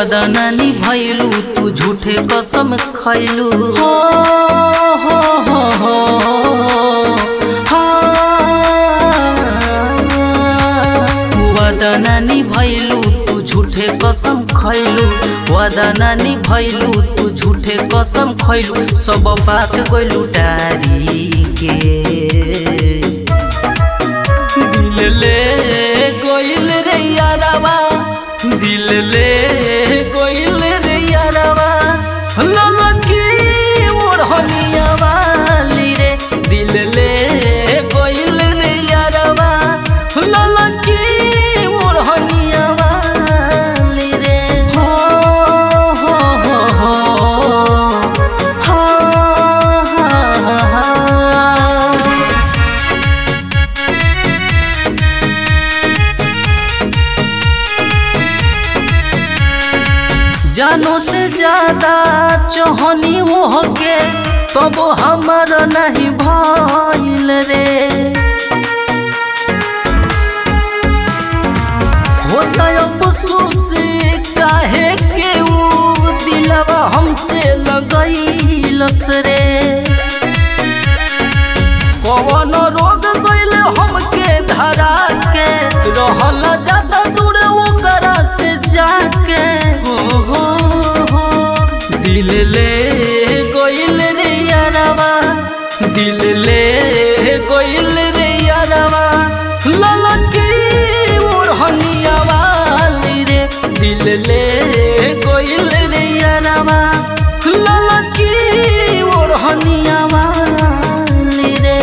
वादा नानी भैलू तू झूठे कसम खैलू हो हो हो हो हाँ। वादा नानी भैलू तू झूठे कसम खैलू वादा नानी भैलू तू झूठे कसम खैलू सब बात गइलू डारी के दिल ले कोइल रे यारवा दिल ले कोइल रे यारवा ललकी ओढ़निया वाली रे दिल ले कोइल रे यारवा ललकी ओढ़निया वाली रे हो हो हो हो हा हा हा जानो से ज्यादा चोहनी हो के तब हमर नहीं भइल रे होता अफसोस काहे के ऊ दिलवा हमसे लगैलस रे कवन रोग गइल हमके धरा के रहल ज्यादा दूर ओकरा से जाके हो हो हो दिल ले गइल रे यारवा दिल ले गइल रे यारवा ललकी ओढ़निया वाली रे दिल ले गइल रे यारवा ललकी ओढ़निया वाली रे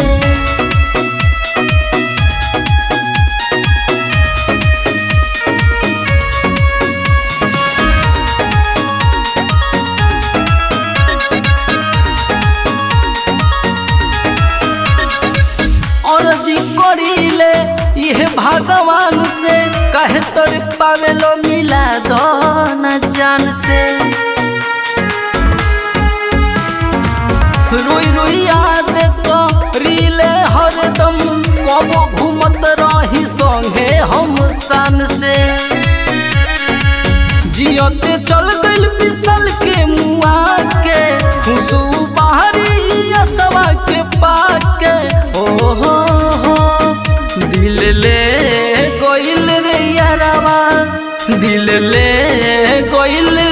अर्जी करीले यह भगवान से कहे तोर पावेलो मिला दो न जान से रोई रोई याद करीले हरदम कबो घूमत रही संगे हम सान से जियते चल गइल बिसल के मुआ के खुशू बाहरी असवा के पाके ओ हो हो दिल ले गइल रे यारवा दिल ले गइल